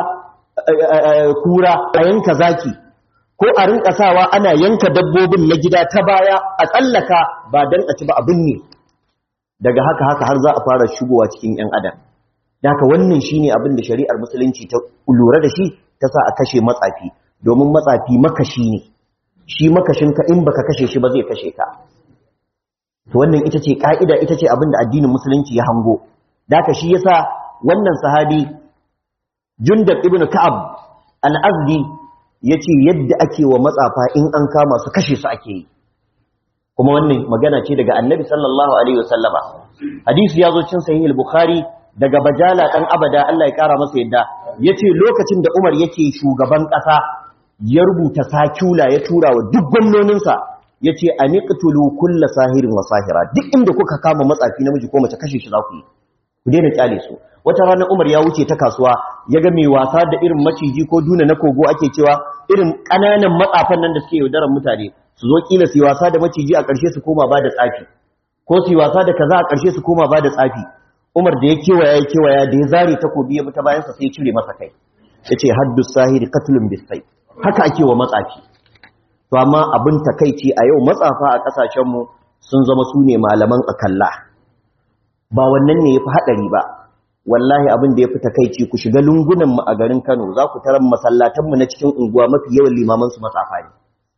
kura a yanka zaki ko a rinka sawa ana yanka dabbobin na gida ta baya a tsallaka ba don a ci ba abin ne daga haka haka har za a fara shigowa cikin 'yan adam daga wannan shine abin da shari'ar musulunci ta lura da shi ta sa a kashe matsafi domin matsafi makashi ne shi makashinka in baka kashe shi ba zai kashe ka to wannan ita ce ka'ida ita ce abin da addinin musulunci ya hango daga shi yasa wannan sahabi jundab ibn ka'ab al-azdi ya ce yadda ake wa matsafa in an kama su kashe su ake yi kuma wannan magana ce daga annabi sallallahu alaihi wasallama hadisi ya zo cin sahih al-bukhari daga bajala dan abada Allah ya kara masa yadda yace lokacin da Umar yake shugaban kasa ya rubuta sakula ya tura wa duk gwamnoninsa yace aniqtulu kulla sahirin wa sahira duk inda kuka kama matsafi namiji ko mace kashe shi za ku yi ku daina kyale su wata ranar Umar ya wuce ta kasuwa ya ga mai wasa da irin maciji ko duna na kogo ake cewa irin ƙananan matsafan nan da suke yaudarar mutane su zo kila su yi wasa da maciji a ƙarshe su koma ba da tsafi ko su yi wasa da kaza a ƙarshe su koma ba da tsafi Umar da ya kewaya ya kewaya da ya zare takobi ya bi ta bayansa sai ya cire masa kai ya ce haddu sahiri katlun bisai haka ake wa matsafi to amma abin takaici a yau matsafa a ƙasashenmu sun zama su ne malaman akalla ba wannan ne ya fi haɗari ba wallahi abin da ya fi takaici ku shiga lungunanmu a garin Kano za ku tarar masallatanmu na cikin unguwa mafi yawan limamansu matsafa ne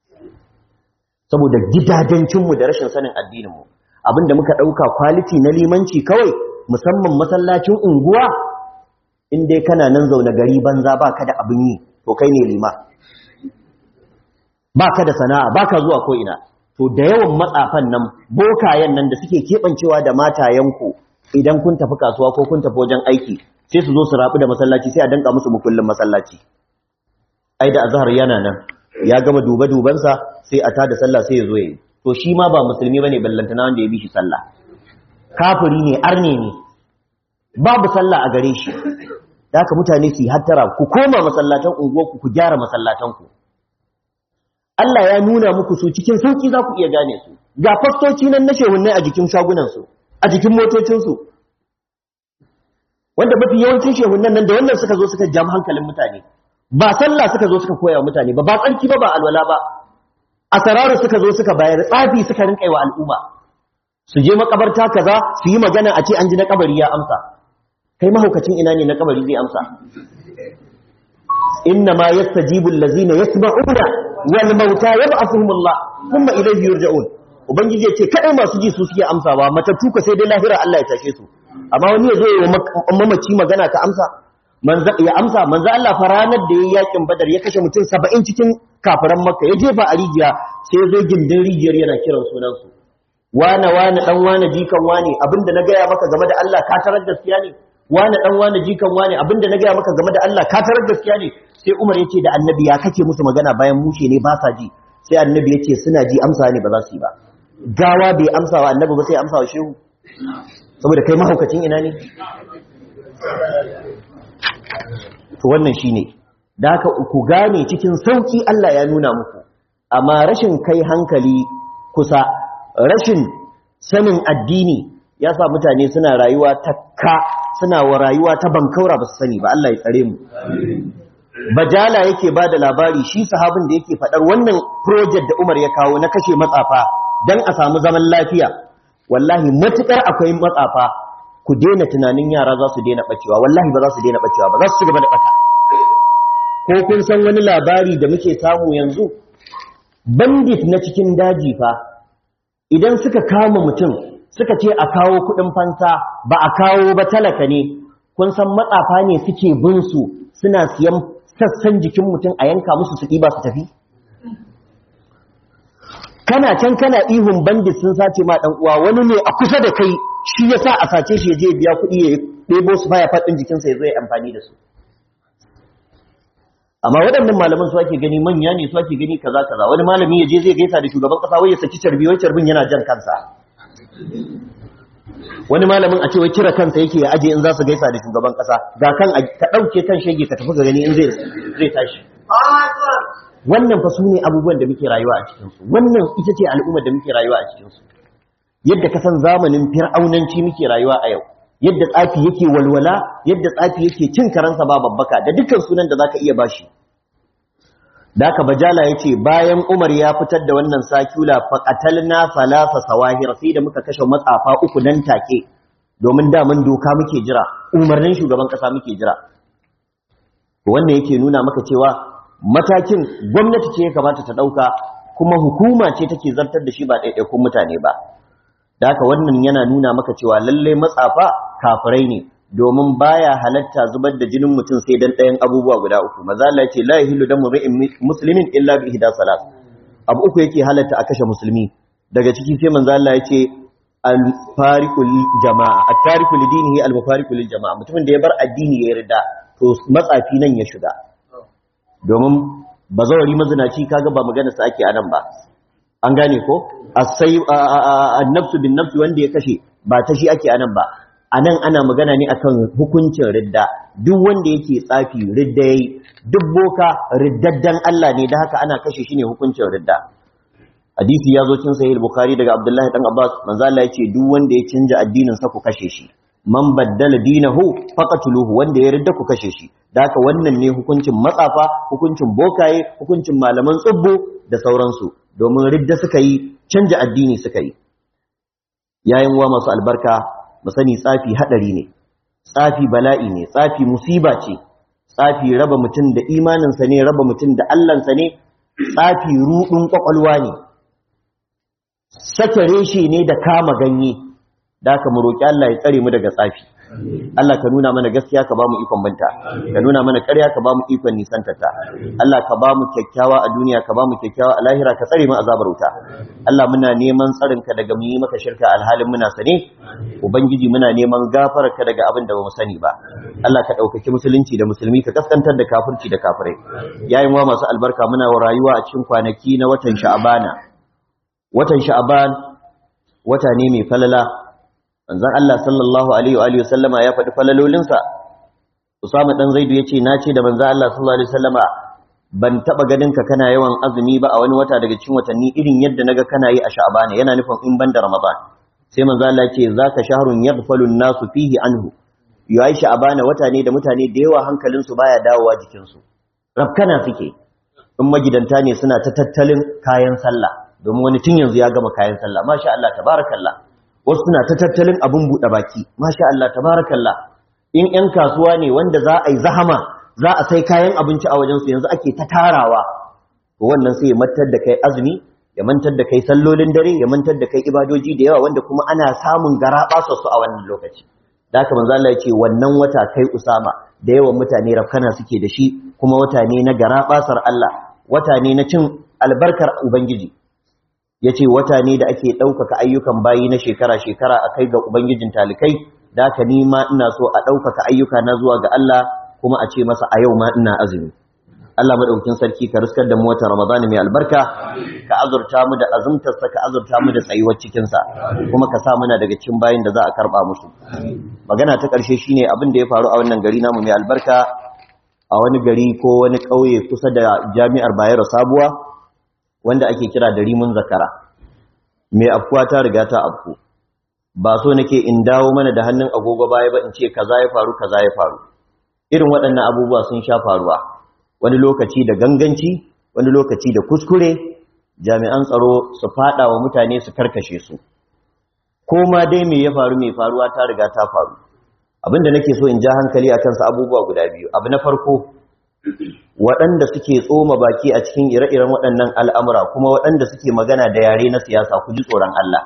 saboda gidajencinmu da rashin sanin addininmu abin da muka ɗauka kwaliti na limanci kawai musamman masallacin unguwa in dai kana nan zaune gari banza ba ka da abin yi to kai ne lima ba ka da sana'a ba ka zuwa ko'ina to da yawan matsafan nan bokayen nan da suke keɓancewa da matayenku idan kun tafi kasuwa ko kun tafi wajen aiki sai su zo su rabu da masallaci sai a danka musu mukullin masallaci ai da azhar yana nan ya gama duba dubansa sai a tada sallah sai ya zo yi to shi ma ba musulmi bane ballantana wanda ya bi shi sallah kafiri ne arne ne babu sallah a gare shi da haka mutane su yi hattara ku koma masallatan unguwarku ku gyara masallatanku Allah ya nuna muku su cikin sauki za ku iya gane su ga fastoci nan na shehunnai a jikin shagunansu a jikin motocinsu wanda mafi yawancin shehunnan nan da wannan suka zo suka jam hankalin mutane ba sallah suka zo suka koya mutane ba ba tsarki ba ba alwala ba asararu suka zo suka bayar tsafi suka rinka wa al'umma su je makabarta kaza su yi magana a ce an ji na kabari ya amsa kai mahaukacin ina ne na kabari zai amsa inna ma yastajibu allazina yasma'una wal mauta yab'athuhum Allah thumma ilayhi yurja'un ubangiji yace kadai masu ji su suke amsawa matattu ka sai dai lahira Allah ya tashe su amma wani ya zo ya mamaci magana ka amsa manzo ya amsa manzo Allah fa ranar da yayi yakin badar ya kashe mutum 70 cikin kafiran makka ya jefa a rijiya sai ya zo gindin rijiyar yana kiran sunan su wane wane dan wane jikan wane abinda na gaya maka game da Allah ka tarar gaskiya ne wane dan wane jikan wane abinda na gaya maka game da Allah ka tarar gaskiya ne sai Umar yace da Annabi ya kake musu magana bayan mushe ne ba sa ji sai Annabi yace suna ji amsa ne ba za su yi ba gawa bai amsa wa Annabi ba sai amsa wa shehu saboda kai mahaukacin ina ne to wannan shine da haka ku gane cikin sauki Allah ya nuna muku amma rashin kai hankali kusa rashin sanin addini ya sa mutane suna rayuwa ta ka suna wa rayuwa ta bankaura ba su sani ba Allah ya tsare mu bajala yake ba da labari shi sahabin da yake faɗar wannan project da Umar ya kawo na kashe matsafa don a samu zaman lafiya wallahi matukar akwai matsafa ku daina tunanin yara za su daina bacewa wallahi ba za su daina bacewa ba za su ci gaba da bata ko kun san wani labari da muke samu yanzu bandit na cikin daji fa idan suka kama mutum suka ce a kawo kudin fansa ba a kawo ba talaka ne kun san matsafa ne suke bin su suna siyan sassan jikin mutum a yanka musu su ba su tafi kana can kana ihun bandit sun sace ma dan uwa wani ne a kusa da kai shi yasa a sace shi ya je biya kuɗi ya ɗebo su baya faɗin jikinsa ya zo ya amfani da su amma waɗannan malaman su ake gani manya ne su ake gani kaza kaza wani malami ya je zai gaisa da shugaban ƙasa wai ya saki carbi wai carbin yana jan kansa wani malamin a ce wai kira kansa yake ya aje in za su gaisa da shugaban ƙasa ga kan ka ɗauke kan shege ka tafi ga gani in zai zai tashi wannan fa su ne abubuwan da muke rayuwa a cikinsu wannan ita ce al'ummar da muke rayuwa a cikinsu yadda ka san zamanin fir'aunanci muke rayuwa a yau yadda tsafi yake walwala yadda tsafi yake cin karansa ba babbaka da dukkan sunan da zaka iya bashi da aka bajala yace bayan Umar ya fitar da wannan sakula faqatalna salasa sawahir sai da muka kashe matsafa uku nan take domin da mun doka muke jira umarnin shugaban kasa muke jira wannan yake nuna maka cewa matakin gwamnati ce ya kamata ta dauka kuma hukuma ce take zartar da shi ba ɗaiɗaikun mutane ba da haka wannan yana nuna maka cewa lalle matsafa kafirai ne domin baya halatta zubar da jinin mutum sai dan ɗayan abubuwa guda uku maza Allah yace la yahillu damu ri'in muslimin illa bi ihda salat abu uku yake halatta a kashe musulmi daga ciki sai manzo Allah yace al fariqu lil jama'a at tariku li dinihi al mufariqu lil jama'a mutumin da ya bar addini ya yarda to matsafi nan ya shiga domin bazawari mazinaci kaga ba magana sa ake anan ba an gane ko asai annafsu bin nafsi wanda ya kashe ba ta shi ake anan ba anan ana magana ne akan hukuncin ridda duk wanda yake tsafi ridda yayi duk boka riddaddan Allah ne da haka ana kashe shi ne hukuncin ridda hadisi ya zo cin sahih bukhari daga abdullahi dan abbas manzo Allah yace duk wanda ya canja addinin sa ku kashe shi man baddala dinahu faqatuluhu wanda ya ridda ku kashe shi da haka wannan ne hukuncin matsafa hukuncin bokaye hukuncin malaman tsubbu da sauransu domin ridda suka yi canja addini suka yi yayin wa masu albarka mu sani tsafi hadari ne tsafi bala'i ne tsafi musiba ce tsafi raba mutum da imaninsa ne raba mutum da allansa ne tsafi rudin kwakwalwa ne sake reshe ne da kama ganye da aka mu roƙi Allah ya tsare mu daga tsafi Allah ka nuna mana gaskiya ka ba mu ikon binta ka nuna mana ƙarya ka ba mu ikon nisantata Allah ka ba mu kyakkyawa a duniya ka ba mu kyakkyawa a lahira ka tsare mu azabar wuta Allah muna neman tsarin ka daga mu yi maka shirka alhalin muna sane ubangiji muna neman gafarar ka daga abin da ba mu sani ba Allah ka ɗaukaki musulunci da musulmi ka kaskantar da kafirci da kafirai yayin wa masu albarka muna rayuwa a cikin kwanaki na watan sha'abana watan sha'aban wata ne mai falala manzon Allah sallallahu alaihi wa alihi wasallama ya faɗi falalolinsa Usama dan Zaidu yace na ce da manzon Allah sallallahu alaihi wasallama ban taba ganin ka kana yawan azumi ba a wani wata daga cikin watanni irin yadda naga kana yi a sha'aban yana nufin in banda ramadan sai manzon Allah yace zaka shahrun yaghfalu an-nasu fihi anhu yayi sha'aban wata ne da mutane da yawa hankalinsu baya dawowa jikinsu rafkana suke in magidanta ne suna ta tattalin kayan sallah domin wani tun yanzu ya gama kayan sallah masha Allah tabarakallah wasu suna ta tattalin abun buɗe baki masha Allah tabarakallah in ƴan kasuwa ne wanda za a yi zahama za a sai kayan abinci a wajensu yanzu ake ta tarawa to wannan sai ya mantar da kai azumi ya mantar da kai sallolin dare ya mantar da kai ibadoji da yawa wanda kuma ana samun garaba su a wannan lokaci da haka manzo Allah ya ce wannan wata kai Usama da yawan mutane rafkana suke da shi kuma wata ne na garabasar Allah wata ne na cin albarkar ubangiji ya ce wata ne da ake ɗaukaka ayyukan bayi na shekara-shekara a kai ga Ubangijin talikai, da ka nima ina so a ɗaukaka ayyuka na zuwa ga Allah kuma a ce masa a yau ma ina azumi. Allah maɗaukin sarki ka riskar da mu wata Ramadan mai albarka, ka azurta mu da azumtarsa ka azurta mu da tsayuwar cikinsa, kuma ka sa muna daga cikin bayin da za a karɓa musu. Magana ta ƙarshe shine abin da ya faru a wannan gari namu mai albarka a wani gari ko wani ƙauye kusa da jami'ar Bayero Sabuwa, wanda ake kira da rimun zakara mai afkuwa ta riga ta afku ba so nake in dawo mana da hannun agogo baya ba in ce kaza ya faru kaza ya faru irin waɗannan abubuwa sun sha faruwa wani lokaci da ganganci wani lokaci da kuskure jami'an tsaro su fada wa mutane su karkashe su ko ma dai me ya faru mai faruwa ta riga ta faru abinda nake so in ja hankali a kansa abubuwa guda biyu abu na farko waɗanda suke tsoma baki a cikin ire-iren waɗannan al'amura kuma waɗanda suke magana da yare na siyasa ku ji tsoron Allah.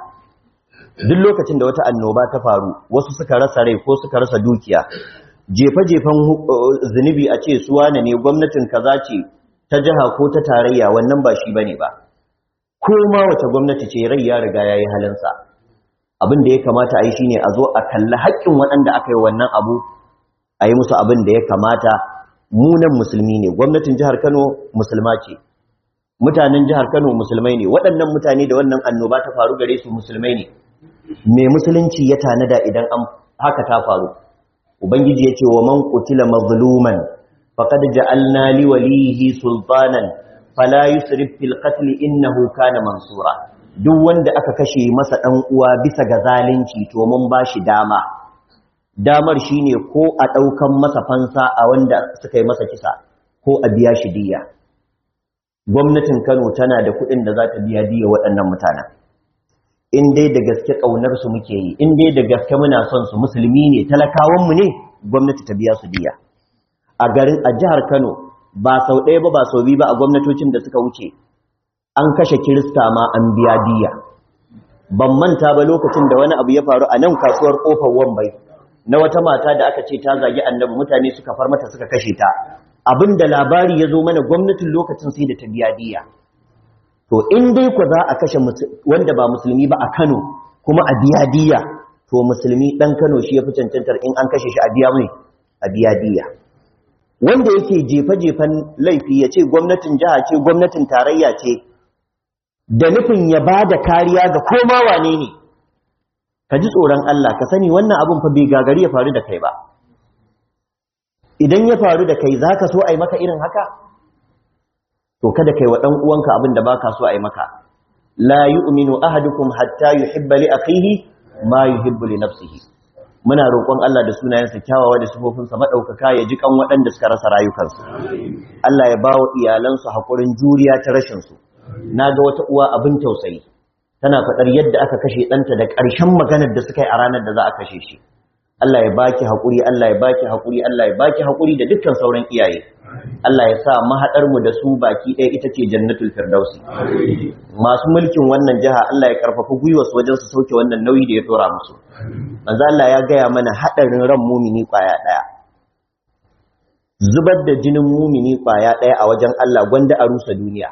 Duk lokacin da wata annoba ta faru, wasu suka rasa rai ko suka rasa dukiya, jefa-jefan zunubi a ce suwa ne gwamnatin kaza ce ta jiha ko ta tarayya wannan ba shi bane ba. Ko ma wace gwamnati ce rai ya riga ya yi halinsa. Abin da ya kamata a yi shi ne a zo a kalli haƙƙin waɗanda aka yi wannan abu, a yi musu abin da ya kamata munan musulmi ne gwamnatin jihar Kano musulma ce mutanen jihar Kano musulmai ne waɗannan mutane da wannan annoba ta faru gare su musulmai ne me musulunci ya tanada idan an haka ta faru ubangiji yace wa man qutila mazluman faqad ja'alna li walihi sultanan fala yusrif fil qatl innahu kana mansura duk wanda aka kashe masa dan uwa bisa ga zalunci to mun bashi dama damar shine ko a ɗaukan masa fansa a wanda suka yi masa kisa ko a biya shi diya gwamnatin Kano tana da kuɗin da za ta biya diya waɗannan mutanen in dai da gaske ƙaunar su muke yi in dai da gaske muna son su musulmi ne talakawan mu ne gwamnati ta biya su diya a garin a jihar Kano ba sau ɗaya ba ba sau biyu ba a gwamnatocin da suka wuce an kashe kirista ma an biya diya ban manta ba lokacin da wani abu ya faru a nan kasuwar kofar Wambai na wata mata da aka ce ta zagi annabi mutane suka far mata suka kashe ta abinda labari ya zo mana gwamnatin lokacin sai da ta biya diya to in dai ku za a kashe wanda ba musulmi ba a Kano kuma a biya diya to musulmi dan Kano shi ya fi cancantar in an kashe shi a biya mai a biya diya wanda yake jefa-jefan laifi ya ce gwamnatin jiha ce gwamnatin tarayya ce da nufin ya ba da kariya ga koma wane ne ka ji tsoron Allah ka sani wannan abin fa bai gagari ya faru da kai ba idan ya faru da kai za ka so a yi maka irin haka to kada kai wa ɗan uwanka abin da ba ka so a yi maka la yu'minu ahadukum hatta yuhibba li akhihi ma yuhibbu li nafsihi muna roƙon Allah da sunayensa kyawawa da sifofinsa madaukaka ya ji kan waɗanda suka rasa rayukansu Allah ya bawa iyalansu hakurin juriya ta rashin su naga wata uwa abin tausayi tana faɗar yadda aka kashe ɗanta da ƙarshen maganar da suka yi a ranar da za a kashe shi Allah ya baki haƙuri Allah ya baki haƙuri Allah ya baki haƙuri da dukkan sauran iyaye Allah ya sa mahaɗar mu da su baki ɗaya ita ce jannatul firdausi masu mulkin wannan jiha Allah ya karfafa gwiwa su wajen su sauke wannan nauyi da ya dora musu manzo Allah ya gaya mana haɗarin ran mumini kwaya ɗaya zubar da jinin mumini kwaya ɗaya a wajen Allah gwanda a rusa duniya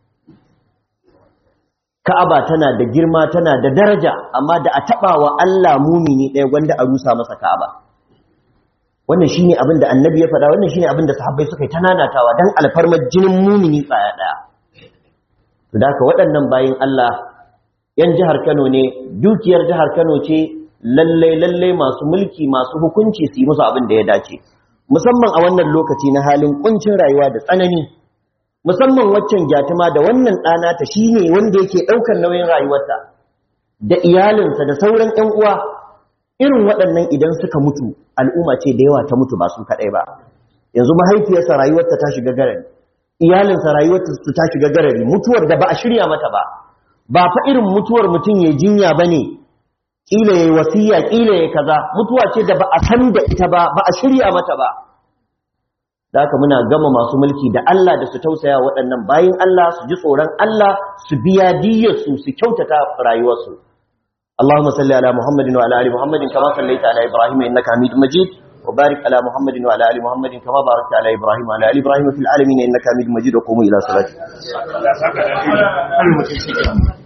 Ka'aba tana da girma tana da daraja amma da a taba wa Allah mumini ɗaya gwanda a rusa masa Ka'aba wannan shine abin da annabi ya faɗa wannan shine abin da sahabbai suka yi tananatawa dan alfarmar jinin mumini tsaya ɗaya to da haka waɗannan bayin Allah yan jihar Kano ne dukiyar jihar Kano ce lalle lalle masu mulki masu hukunci su yi musu abin da ya dace musamman a wannan lokaci na halin kuncin rayuwa da tsanani musamman waccan gyatuma da wannan ɗana ta shi ne wanda yake ɗaukar nauyin rayuwarta da iyalinsa da sauran ‘yan uwa irin waɗannan idan suka mutu al'umma ce da yawa ta mutu ba su kaɗai ba yanzu mahaifiyarsa rayuwarta ta shiga garari iyalinsa rayuwarta su ta shiga garari mutuwar da ba a shirya mata ba ba fa irin mutuwar mutum ya jinya ba ne ƙila ya yi wasiya ƙila ya kaza mutuwa ce da ba a san da ita ba ba a shirya mata ba da haka muna gama masu mulki da Allah da su tausaya waɗannan bayin Allah su ji tsoron Allah su biya diyyarsu su kyautata rayuwarsu Allahumma salli ala Muhammadin wa ala ali Muhammadin kama sallaita ala Ibrahim innaka Hamidum Majid wa barik ala Muhammadin wa ala ali Muhammadin kama barakta ala Ibrahim wa ala ali Ibrahim fil alamin innaka Hamidum Majid wa qumu ila salati